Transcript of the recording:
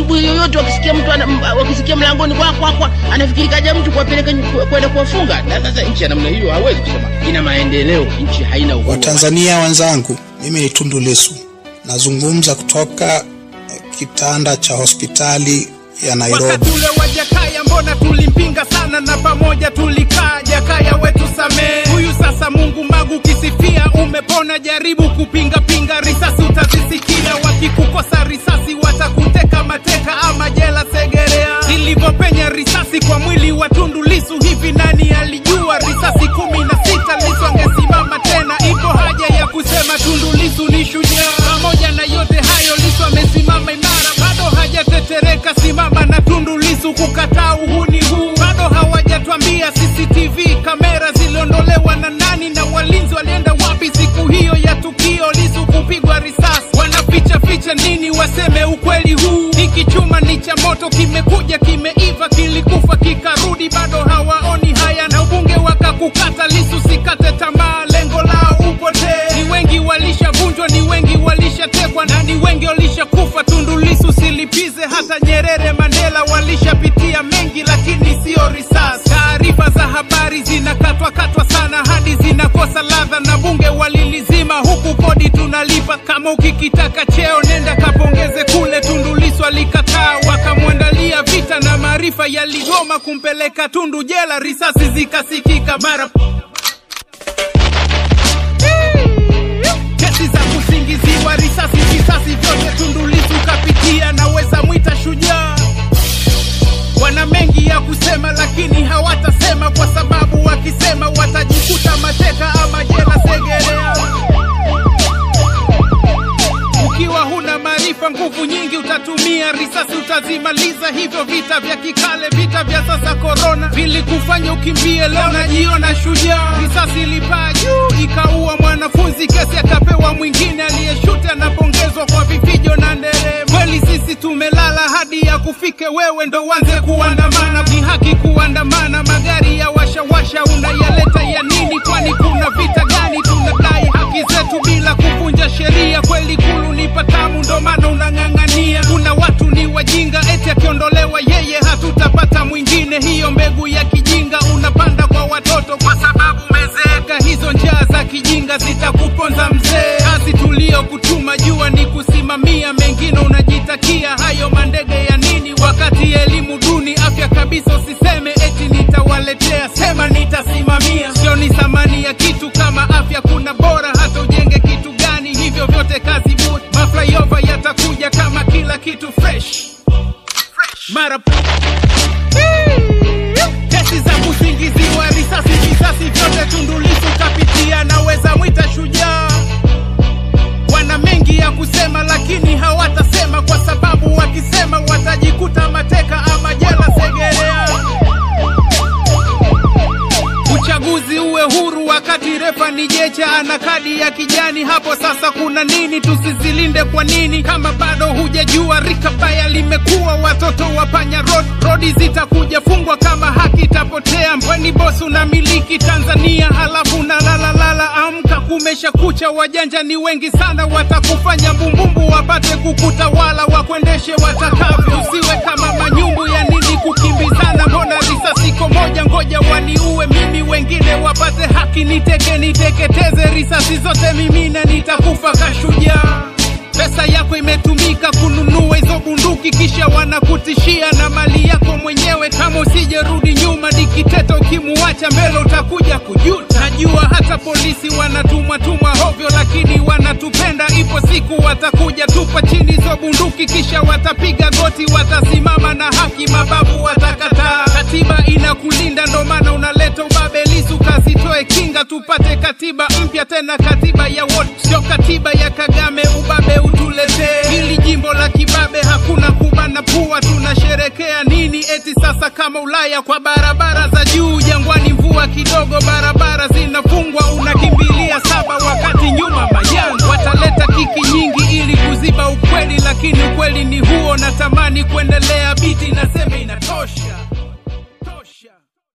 asubuhi yoyote wakisikia mtu ana- m- wakisikia mlangoni kwa kwa kwa anafikiri kaja mtu kuwapeleka ny- kwenda kuwafunga. Na sasa nchi ya namna hiyo hawezi kusema ina maendeleo, nchi haina uhuru. Watanzania wenzangu, mimi ni Tundu Lissu, nazungumza kutoka eh, kitanda cha hospitali ya Nairobi. Wakati ule wa Jakaya mbona tulimpinga sana na pamoja tulikaa. Jakaya wetu samee, huyu sasa Mungu Magu kisifia, umepona. Jaribu kupinga pinga, risasi utazisikia. Wakikukosa risasi watakuteka mateka ama jela Segerea. Zilivyopenya risasi kwa mwili wa Tundu Lissu, hivi nani alijua? Risasi kumi na sita, Lissu angesimama tena. Ipo haja ya kusema Tundu Lissu ni shujaa. Pamoja na yote hayo, Lissu amesimama imara, bado hajatetereka. Simama na Tundu Lissu kukataa uhuni huu. Bado hawajatwambia CCTV kamera ziliondolewa na nani na walinzi walienda wapi siku hiyo ya tukio Lissu kupigwa risasi. Wanaficha ficha nini? Waseme ukweli huu. Hiki chuma ni cha moto, kimekuja kimeiva, kilikufa kikarudi, bado hawaoni haya na ubunge wakakukata. Lissu sikate tamaa, lengo lao upotee. Ni wengi walishavunjwa, ni wengi walishatekwa na ni wengi walishakufa. Tundu Lissu silipize, hata Nyerere, Mandela walishapitia mengi, lakini sio risasi. Taarifa za habari zinakatwa katwa sana hadi zinakosa ladha, na bunge walilizima, huku kodi tunalipa. Kama ukikitaka cheo, nenda kapongeze kule. Tundu Lissu alikataa, wakamwandalia vita na maarifa yaligoma kumpeleka Tundu jela, risasi zikasikika mara kesi za kusingiziwa risasi visasi vyote Tundu Lissu kapitia, naweza mwita shujaa. Wana mengi ya kusema lakini hawatasema, kwa sababu wakisema watajikuta mateka ama jela Segerea. Ukiwa huna maarifa, nguvu nyingi utatumia, risasi utazimaliza. Hivyo vita vya kikale, vita vya sasa korona, vilikufanya ukimbie, leo najiona shujaa. Risasi ilipaa juu ikaua mwanafunzi, kesi akapewa mwingine, aliyeshuti anapongezwa kwa vifijo na nderemo. Kweli sisi tumelala hadi ya kufike wewe ndo uanze kuandamana. Ni haki kuandamana, magari ya washawasha unayaleta ya nini? Kwani kuna vita gani? Tunadai haki zetu bila kuvunja sheria. Kweli kulu ni patamu, ndo maana unang'ang'ania. Kuna watu ni wajinga, eti akiondolewa yeye hatutapata mwingine. Hiyo mbegu ya kijinga unapanda kwa watoto kwa sababu umezeeka. Hizo njaa za kijinga zitakuponza mzee. Kazi tuliyokutuma jua ni kusimamia, mengine unajitakia. Hayo mandege ya nini wakati elimu duni, afya kabisa usiseme eti nitawaletea, sema nitasimamia. Sioni thamani ya kitu kama afya, kuna bora hata ujenge kitu gani, hivyo vyote kazi bure. Maflyover yatakuja kama kila kitu fresh mara kesi za kusingiziwa risasi visasi vyote Tundu Lissu kapitia, naweza mwita shujaa. Wana mengi ya kusema lakini hawatasema, kwa sababu wakisema watajikuta mateka ama jela Segerea. Uchaguzi uwe huru wakati refa ni jecha ana kadi ya kijani. Hapo sasa kuna nini? Tusizilinde kwa nini? Kama bado hujajua, rika baya limekuwa watoto wa panya road. Rodi zitakuja fungwa kama haki itapotea. Mbweni boss unamiliki Tanzania halafu na lala lala, amka kumesha kucha. Wajanja ni wengi sana, watakufanya mbumbumbu wapate kukutawala, wakuendeshe watakavyo. Usiwe kama manyumbu ya nini kukimbizana, mbona risasi iko moja, ngoja waniue mimi, wengine wapate haki, niteke niteketeze, risasi zote mimi na nitakufa kashujaa. Pesa yako imetumika kununua hizo bunduki, kisha wanakutishia na mali yako mwenyewe. Kama usijerudi nyuma, dikiteta ukimuacha mbele utakuja kujuta. Najua hata polisi wanatumwa tumwa hovyo, lakini wanatupenda. Ipo siku watakuja tupa chini hizo bunduki, kisha watapiga goti, watasimama na haki, mababu watakataa. Katiba inakulinda, ndo maana unaleta ubabe. Lissu kasitoe kinga, tupate katiba mpya, tena katiba ya wote, sio katiba ya Kagame. Ubabe utuletee hili jimbo la kibabe, hakuna kubana pua. Tunasherekea nini eti sasa kama Ulaya kwa barabara za juu jangwani, mvua kidogo, barabara zinafungwa, unakimbilia saba wakati nyuma majanga. Wataleta kiki nyingi ili kuziba ukweli, lakini ukweli ni huo. Natamani kuendelea biti naseme